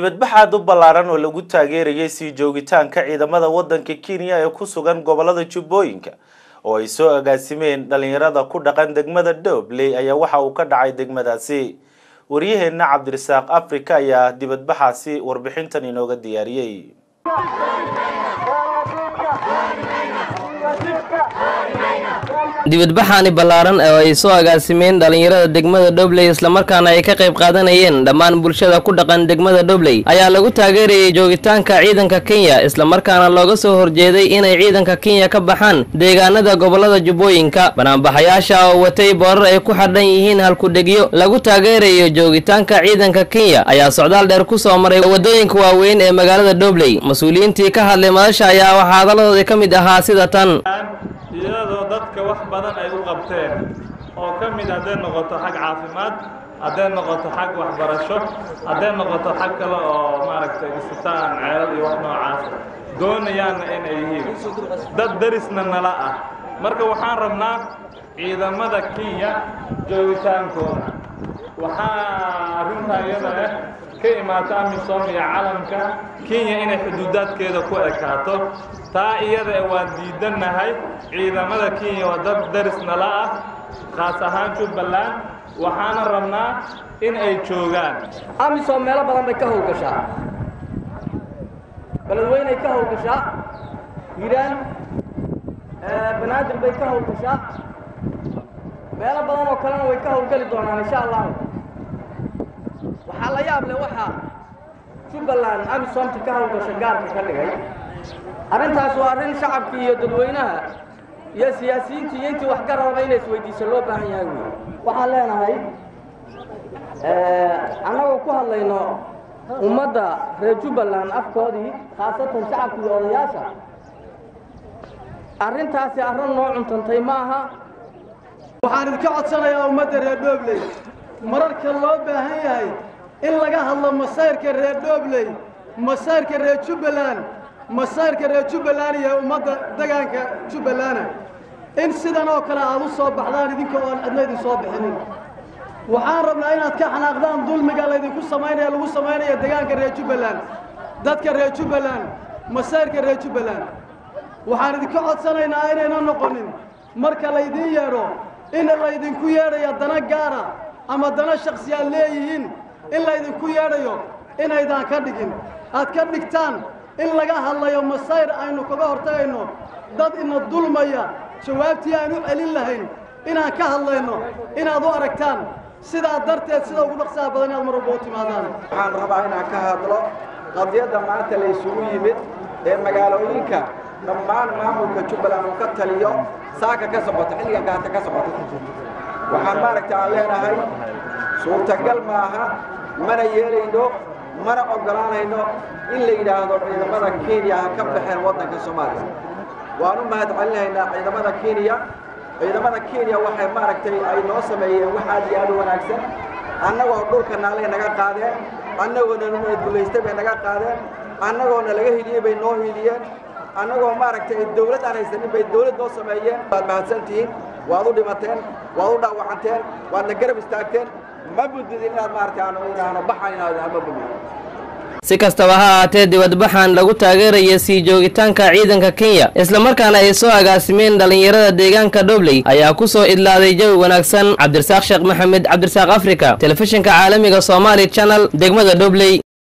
dibadbaxaad u ballaaran oo lagu taageerayay sii joogitaanka ciidamada waddanka kenya ee ku sugan gobolada jubbooyinka oo ay soo agaasimeen dhalinyarada ku dhaqan degmada doobley ayaa waxa uu ka dhacay degmadaasi waryaheena cabdirasaaq africa ayaa dibadbaxaasi warbixintan inooga diyaariyey dibadbaxaani ballaaran oo ay soo agaasimeen dhalinyarada degmada dhobley islamarkaana ay ka qayb qaadanayeen dhammaan bulshada ku dhaqan degmada dhobley ayaa lagu taageerayay joogitaanka ciidanka kenya islamarkaana looga soo horjeeday inay ciidanka kenya ka baxaan deegaanada gobolada jubbooyinka banaanbaxayaasha oo watay boorar ay ku xadhan yihiin halkudhegyo lagu taageerayo joogitaanka ciidanka kenya ayaa socdaal dheer ku soo maray waddooyinka waaweyn ee magaalada dhobley mas-uuliyiintii ka hadlay madasha ayaa waxaa hadalladoodii ka mid ahaa sida tan iyadoo dadka wax badan ay u qabteen oo ka mid hadday noqoto xag caafimaad hadday noqoto xag waxbarasho hadday noqoto xag kale oo maaragtay isitaan ceelal iyo wax noocaas doonayaanna inay yihiin dad darisna nala ah marka waxaan rabnaa ciidamada kenya joogitaankooda waxaa arrintaa iyada ah ka imaata amisom iyo calanka kenya inay xuduudaadkeeda ku ekaato taa iyada waan diidannahay ciidamada kenya waa dad daris nala ah khaas ahaan jubbaland waxaana rabnaa in ay joogaan amisom meelo badan bay ka howlgashaa beledweynay ka howlgashaa hiiraan banaadir bay ka howlgashaa meelo badan oo kalena way ka howlgeli doonaan insha allahu waxaa la yaab leh waxaa jubbaland amisomta ka howlgasha gaarka ka dhigay arrintaas waa arrin shacabkii iyo dadweynaha iyo siyaasiyiintii iyo intii waxgararaba inay isweydiiso loo baahan yahay wey waxaan leenahay annagoo ku hadlayno ummadda reer jubbaland afkoodii khaasatan shacabka iyo odayaasha arrintaasi arrin noo cuntantay ma aha waxaan idinka codsanayaa ummadda reer doobley mararka loo baahan yahay in laga hadlo masayrka reer doobley masayrka reer jubbaland masayrka reer jubbaland iyo ummadda degaanka jubbalana in sidan oo kale aad u soo baxdaan idinka oo aan cidna idin soo bixinin waxaan rabnaa inaad ka xanaaqdaan dulmiga laydinku samaynaya lagu samaynaya degaanka reer jubbaland dadka reer jubbaland masayrka reer jubbaland waxaan idinka codsanaynaa inayna noqonin marka laydiin yeedho in laydinku yeedhayo dana gaara ama dana shaksiyaad leeyihiin in laydinku yeedhayo inaydaan ka dhigin aad ka dhigtaan in laga hadlayo masayr aynu kaga hortagayno dad ina dulmaya jawaabtii aan u celin lahayn inaan ka hadlayno inaad u aragtaan sidaa darteed sida ugu dhaqsaha badan inaad mar walba u timaadaan waxaan rabaa inaan ka hadlo qadiyadda maanta la isugu yimid ee magaalooyinka dhammaan maamulka jubbaland uu ka taliyo saaka ka socota xilligan gaata ka socota waxaan maaragta aan leenahay suurtagal maaha mana yeelayno mana oggolaanayno in la yidhaahdo ciidamada kenya ha ka baxeen waddanka soomaaliya waan u mahad celinaynaa ciidamada kenya ciidamada kenya waxay maaragtay ay noo sameeyeen wax aad iyo aad u wanaagsan annagoo dhulka naalay naga qaadeen annagoona dullaystay bay naga qaadeen annagoona laga hiliyey bay noo hiliyeen annagoo maaragtay dawlad aan haysanin bay dawlad noo sameeyeen waad mahadsantihiin waad u dhimateen waad u dhaawacanteen waadna garab istaagteen ma budidin inaad maaragtay aanu idhaahno baxan inaad ma budidin si kastaba ha ahaatee dibadbaxan lagu taageeraya sii joogitaanka ciidanka kenya islamarkaana ay soo agaasimeen dhalinyarada deegaanka dhobley ayaa ku soo idlaaday jawi wanaagsan cabdirasaaq sheekh maxamed cabdirasaaq africa telefishinka caalamiga somaali channel degmada dhobley